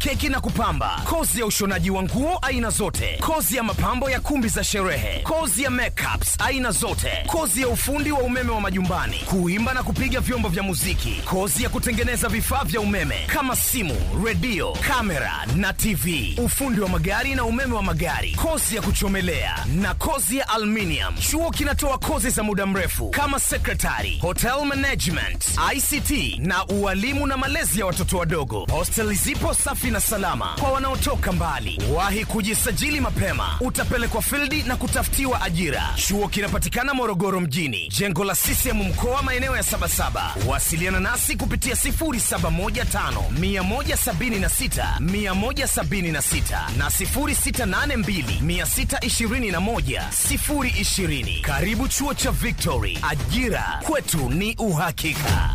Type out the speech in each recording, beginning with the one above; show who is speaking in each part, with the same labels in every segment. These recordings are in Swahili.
Speaker 1: keki na kupamba, kozi ya ushonaji wa nguo aina zote, kozi ya mapambo ya kumbi za sherehe, kozi ya makeups aina zote, kozi ya ufundi wa umeme wa majumbani, kuimba na kupiga vyombo vya muziki, kozi ya kutengeneza vifaa vya umeme kama simu, redio, kamera na TV, ufundi wa magari na umeme wa magari, kozi ya kuchomelea na kozi ya aluminium. Chuo kinatoa kozi za muda mrefu kama secretary, hotel management, ICT na ualimu na malezi ya watoto wadogo. Hostel zipo safi na salama kwa wanaotoka mbali. Wahi kujisajili mapema, utapelekwa fildi na kutafutiwa ajira. Chuo kinapatikana Morogoro mjini, jengo la CCM mkoa, maeneo ya Sabasaba. Wasiliana nasi kupitia 0715 176 176 na 0682 621 020. Karibu chuo cha Victory, ajira kwetu ni uhakika.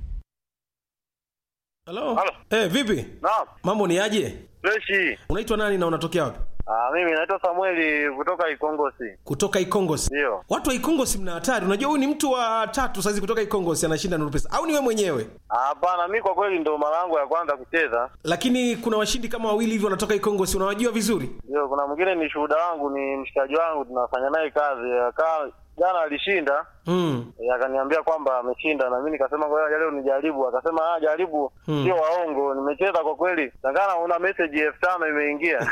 Speaker 2: Halo.
Speaker 3: Halo.
Speaker 2: Eh, vipi?
Speaker 3: Naam,
Speaker 2: Mambo ni aje?
Speaker 3: freshi.
Speaker 2: Unaitwa nani na unatokea wapi?
Speaker 3: Ah, mimi naitwa Samueli kutoka Ikongosi.
Speaker 2: Kutoka Ikongosi.
Speaker 3: Ndio.
Speaker 2: Watu wa Ikongosi mna hatari. Unajua huyu ni mtu wa tatu saizi kutoka Ikongosi anashinda Nuru Pesa. Au ni wewe mwenyewe?
Speaker 3: Ah, Hapana, mi kwa kweli ndo mara yangu ya kwanza kucheza.
Speaker 2: Lakini kuna washindi kama wawili hivi wanatoka Ikongosi. Unawajua vizuri?
Speaker 3: Ndio, kuna mwingine ni shuhuda wangu, ni mshikaji wangu, tunafanya naye kazi. Akaa jana alishinda,
Speaker 2: Mm.
Speaker 3: eh, akaniambia kwamba ameshinda, na mimi nikasema kwa hiyo leo nijaribu. Akasema ah, jaribu, sio waongo. Nimecheza kwa kweli, tangana una message elfu tano imeingia.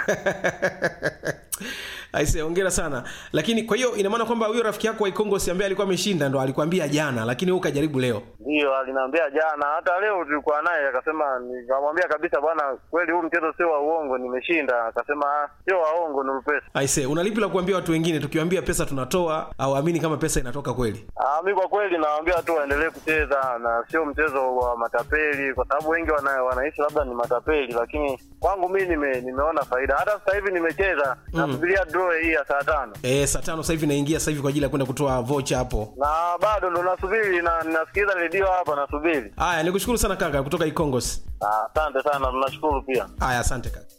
Speaker 2: Aise, hongera sana. Lakini kwa hiyo ina maana kwamba huyo rafiki yako wa Ikongosi ambaye alikuwa ameshinda ndo alikwambia jana, lakini wewe ukajaribu leo.
Speaker 3: Ndio, aliniambia jana, hata leo tulikuwa naye, akasema, nikamwambia kabisa, bwana, kweli huu mchezo sio wa uongo, nimeshinda. Akasema ah, sio waongo, ni pesa.
Speaker 2: Aise, unalipi la kuambia watu wengine tukiwaambia pesa tunatoa au amini kama pesa inatoka kweli?
Speaker 3: Ah, mi kwa kweli nawaambia tu waendelee kucheza na sio mchezo wa matapeli, kwa sababu wengi wana, wanaishi labda ni matapeli, lakini kwangu mi nime, nimeona faida. Hata sasa hivi nimecheza nasubiria draw hii ya saa tano
Speaker 2: Eh, saa tano sasa hivi naingia sasa hivi kwa ajili ya kwenda kutoa vocha hapo.
Speaker 3: na bado ndo nasubiri na nasikiliza redio hapa nasubiri.
Speaker 2: Haya, nikushukuru sana kaka kutoka Ikongosi.
Speaker 3: Ah, Asante sana, tunashukuru pia.
Speaker 2: Haya, asante kaka.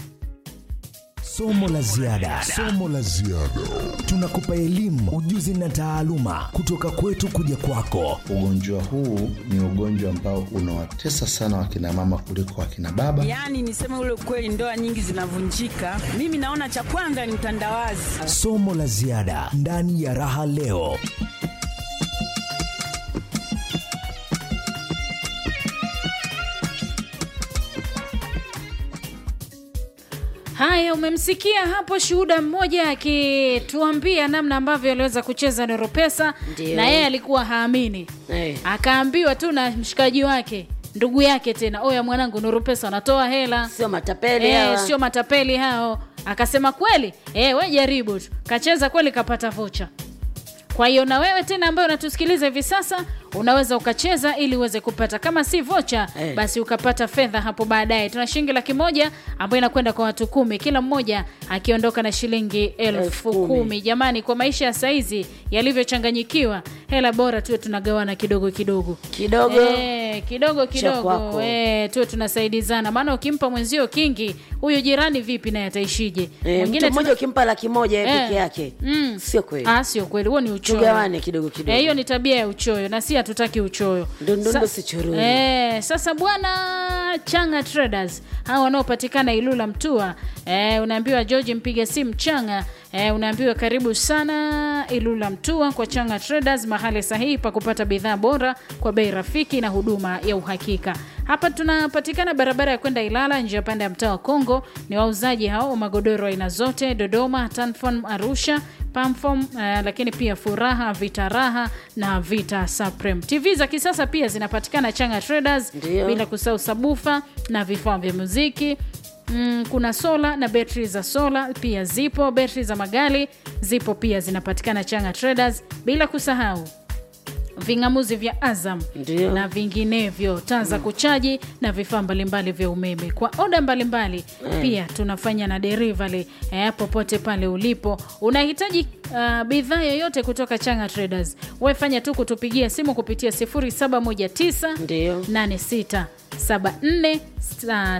Speaker 4: Somo la ziada, somo la ziada. Tunakupa elimu, ujuzi na taaluma kutoka kwetu kuja kwako.
Speaker 5: Ugonjwa huu ni ugonjwa ambao unawatesa sana wakina mama kuliko wakina baba.
Speaker 6: Yaani niseme ule ukweli, ndoa nyingi zinavunjika. Mimi naona cha kwanza ni utandawazi.
Speaker 4: Somo la ziada ndani ya Raha Leo.
Speaker 7: Haya, umemsikia hapo shuhuda mmoja akituambia namna ambavyo aliweza kucheza Noro Pesa,
Speaker 8: Ndio.
Speaker 7: na yeye alikuwa haamini
Speaker 8: Eh.
Speaker 7: akaambiwa tu na mshikaji wake ndugu yake tena, oya mwanangu, Nuru Pesa wanatoa hela
Speaker 8: sio matapeli
Speaker 7: Eh,
Speaker 8: hawa.
Speaker 7: sio matapeli hao. Akasema kweli, eh, we jaribu tu. Kacheza kweli, kapata vocha. Kwa hiyo na wewe tena ambaye unatusikiliza hivi sasa unaweza ukacheza ili uweze kupata kama si vocha
Speaker 8: Eh.
Speaker 7: basi ukapata fedha hapo baadaye. Tuna shilingi laki moja ambayo inakwenda kwa watu kumi, kila mmoja akiondoka na shilingi elfu
Speaker 8: Elfu
Speaker 7: kumi.
Speaker 8: kumi.
Speaker 7: Jamani, kwa maisha ya saizi yalivyochanganyikiwa, hela bora tuwe tunagawana kidogo kidogo
Speaker 8: Kidogo.
Speaker 7: Eh, kidogo kidogo
Speaker 8: kwako.
Speaker 7: eh, tuwe tunasaidizana, maana ukimpa mwenzio kingi, huyu jirani vipi naye ataishije?
Speaker 8: Eh, mtu mmoja
Speaker 7: tuna-
Speaker 8: ukimpa laki moja yeye
Speaker 7: Eh.
Speaker 8: peke yake
Speaker 7: Mm.
Speaker 8: sio kweli.
Speaker 7: Ah, sio kweli, huo ni uchoyo.
Speaker 8: Tugawane kidogo kidogo.
Speaker 7: Eh, hiyo ni tabia ya uchoyo na si hatutaki uchoyo.
Speaker 8: Ndundundo
Speaker 7: Sa-
Speaker 8: si chururu.
Speaker 7: Eh, sasa bwana Changa Traders hawa wanaopatikana Ilula Mtua, eh, unaambiwa George mpiga simu Changa, eh, unaambiwa karibu sana Ilula Mtua kwa Changa Traders, mahali sahihi pa kupata bidhaa bora kwa bei rafiki na huduma ya uhakika. Hapa tunapatikana barabara ya kwenda Ilala, njia panda ya mtaa wa Kongo. Ni wauzaji hao wa magodoro aina zote, Dodoma, Tanform, Arusha, Pamfom, uh, lakini pia Furaha, Vita Raha na Vita Supreme. TV za kisasa pia zinapatikana Changa Traders,
Speaker 8: Ndio.
Speaker 7: bila kusahau sabufa na vifaa vya muziki. Mm, kuna sola na betri za sola pia zipo, betri za magari zipo pia zinapatikana Changa Traders, bila kusahau ving'amuzi vya Azam
Speaker 8: Ndio.
Speaker 7: na vinginevyo, taa za kuchaji na vifaa mbalimbali vya umeme kwa oda mbalimbali. Pia tunafanya na delivery eh, popote pale ulipo. Unahitaji uh, bidhaa yoyote kutoka Changa Traders, wewe fanya tu kutupigia simu kupitia 0719
Speaker 8: Ndio.
Speaker 7: 86 74